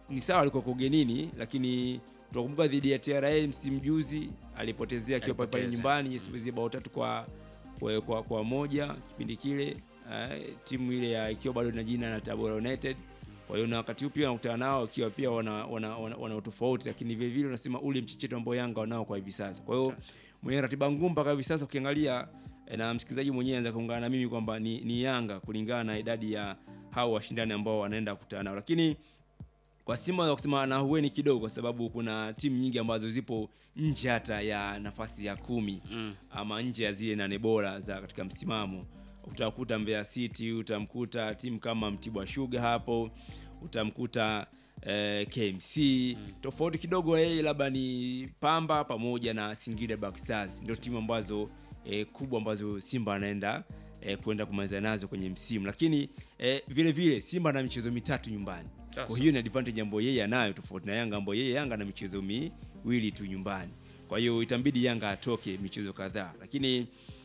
ni sawa alikuwa kwa ugenini, lakini tunakumbuka dhidi ya TRA msimu juzi alipotezea akiwa pale pale Alipoteza. nyumbani mm. bao tatu kwa, kwa, kwa, kwa moja kipindi kile uh, timu ile ya ikiwa bado na jina na Tabora United. Kwa hiyo na wakati huu pia wanakutana nao ikiwa pia wana, wana, wana, wana utofauti, lakini vile vile unasema ule mchecheto ambao Yanga wanao kwa hivi sasa. Kwa hiyo mwenye ratiba ngumu mpaka hivi sasa ukiangalia eh, na msikilizaji mwenyewe anaweza kuungana na mimi kwamba ni, ni Yanga kulingana na idadi ya hao washindani ambao wanaenda kukutana nao, lakini kwa Simba za kusema na hueni kidogo, kwa sababu kuna timu nyingi ambazo zipo nje hata ya nafasi ya kumi Mm. ama nje ya zile nane bora za katika msimamo. Utakuta Mbeya City, utamkuta timu kama Mtibwa Sugar hapo, utamkuta eh, KMC tofauti kidogo yeye labda ni Pamba pamoja na Singida Black Stars, ndio timu ambazo eh, kubwa ambazo Simba anaenda eh, kwenda kumaliza nazo kwenye msimu, lakini eh, vile vile Simba ana michezo mitatu nyumbani. Sasa. Kwa hiyo ni advantage ambayo yeye anayo tofauti na Yanga ambayo yeye Yanga ana michezo miwili tu nyumbani. Kwa hiyo itambidi Yanga atoke michezo kadhaa, lakini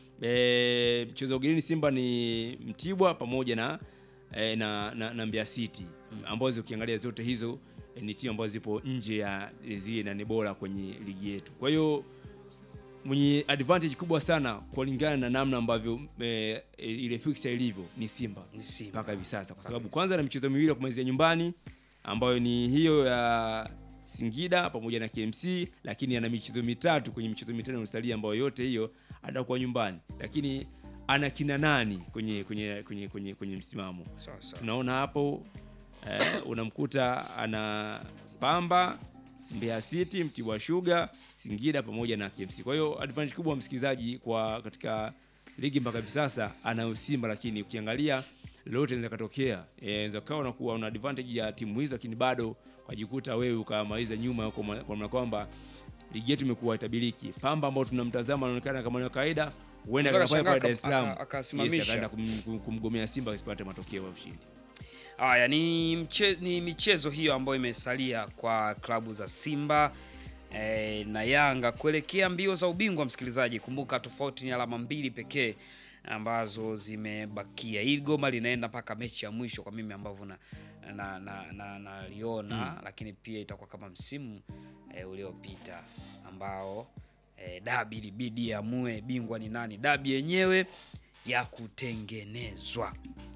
e, mchezo wa ugenini Simba ni Mtibwa pamoja na, e, na, na, na Mbeya City ambazo ukiangalia zote hizo e, ni timu ambazo zipo nje ya zile nane bora kwenye ligi yetu. Kwa hiyo mwenye advantage kubwa sana kulingana na namna ambavyo e, e, ile fixture ilivyo ni Simba Ni Simba. mpaka hivi sasa, kwa sababu kwanza na michezo miwili ya kumalizia nyumbani ambayo ni hiyo ya Singida pamoja na KMC, lakini ana michezo mitatu kwenye michezo mitano iliyosalia ambayo yote hiyo atakuwa nyumbani, lakini ana kina nani kwenye kwenye kwenye kwenye, kwenye msimamo Sawa sawa. tunaona hapo eh, unamkuta ana Pamba, Mbeya City, Mtibwa Sugar, Singida pamoja na KMC. Kwa hiyo advantage kubwa msikilizaji, kwa katika ligi mpaka hivi sasa anayo Simba, lakini ukiangalia lolote inaweza katokea. Eh, Inaweza kawa unakuwa una advantage ya timu hizo, lakini bado ukajikuta wewe ukamaliza nyuma huko, kwa maana kwamba ligi yetu imekuwa itabiriki. Pamba ambao tunamtazama anaonekana kama ni wa kawaida, huenda Unaweza akafanya pale Dar es kashangaa Salaam aka- akasimamisha. Yes, akaenda kum- kum- kumgomea Simba asipate matokeo ya ushindi. Haya ni, mche, ni michezo hiyo ambayo imesalia kwa klabu za Simba eh, na Yanga kuelekea mbio za ubingwa. Msikilizaji, kumbuka tofauti ni alama mbili pekee ambazo zimebakia. Hili goma linaenda mpaka mechi ya mwisho kwa mimi ambavyo na na na, na, naliona lakini pia itakuwa kama msimu eh, uliopita ambao eh, dabi ilibidi amue bingwa ni nani, dabi yenyewe ya kutengenezwa,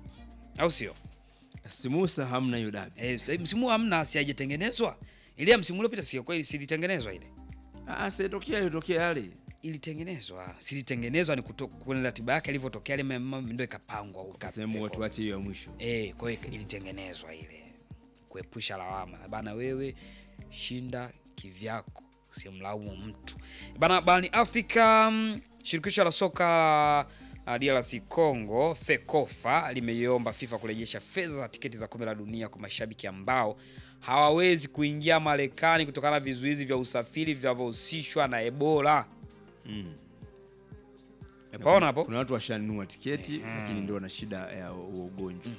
au sio? Simusa hamna hiyo dabi. Eh, sasa msimu huu hamna, si haijatengenezwa. Ile ya msimu uliopita sio kweli, silitengenezwa ile. Ah, sitokea ilitokea yale. Ilitengenezwa, silitengenezwa ni kuto- kwenye ratiba yake ilivyotokea ile mambo ndio ikapangwa Sehemu watu wache hiyo ya mwisho. Eh, kwa hiyo ilitengenezwa ile kuepusha lawama. Bana wewe shinda kivyako, usimlaumu mtu. Bana barani Afrika mm, shirikisho la soka la DRC Congo FECOFA limeiomba FIFA kurejesha fedha za tiketi za kombe la dunia kwa mashabiki ambao hawawezi kuingia Marekani kutokana na vizuizi vya usafiri vinavyohusishwa na Ebola. Mm. Umepaona hapo? Kuna watu washanunua tiketi lakini ndio wana shida ya huo ugonjwa.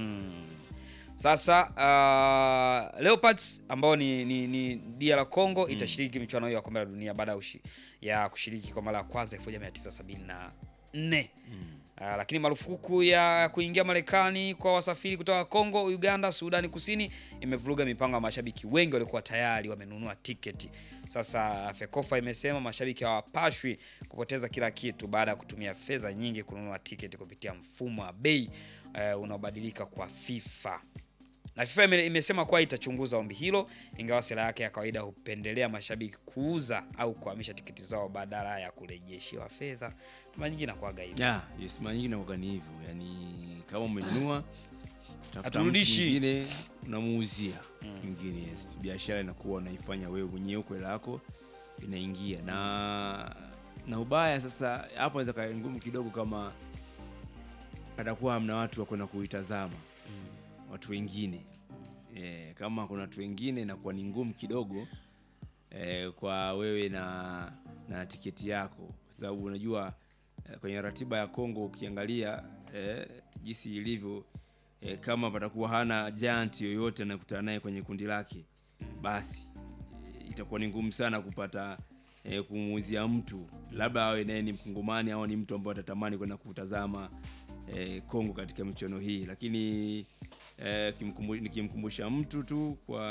Sasa uh, Leopards ambao ni, ni, ni DR Congo itashiriki michuano hiyo ya kombe la dunia baada ya ushi- ya kushiriki kwa mara ya kwanza 1974. Uh, lakini marufuku ya kuingia Marekani kwa wasafiri kutoka Kongo, Uganda, Sudani Kusini imevuruga mipango ya mashabiki wengi waliokuwa tayari wamenunua tiketi. Sasa FECOFA imesema mashabiki hawapashwi kupoteza kila kitu baada ya kutumia fedha nyingi kununua tiketi kupitia mfumo wa bei uh, unaobadilika kwa FIFA na FIFA ime- imesema kuwa itachunguza ombi hilo, ingawa sera yake ya kawaida hupendelea mashabiki kuuza au kuhamisha tiketi zao badala ya kurejeshewa fedha. Mara nyingi inakuwaga hivyo. Yeah, yes, mara nyingi inakuwa ni hivyo. Yaani kama umenunua tafuta mtu Haturudishi. mwingine unamuuzia mwingine. Yes. Biashara inakuwa unaifanya wewe mwenyewe huko hela yako inaingia na na ubaya sasa hapo inaweza kawa ngumu kidogo kama atakuwa hamna watu wa kwenda kuitazama watu wengine eh, kama kuna watu wengine inakuwa ni ngumu kidogo eh, kwa wewe na na tiketi yako, kwa sababu unajua eh, kwenye ratiba ya Kongo ukiangalia eh, jinsi ilivyo eh, kama patakuwa hana giant yoyote anakutana naye kwenye kundi lake, basi eh, itakuwa ni ngumu sana kupata eh, kumuuzia mtu, labda awe naye ni Mkongomani au ni mtu ambaye atatamani kwenda kutazama eh, Kongo katika michuano hii, lakini eh, kimkumbu- nikimkumbusha mtu tu kwa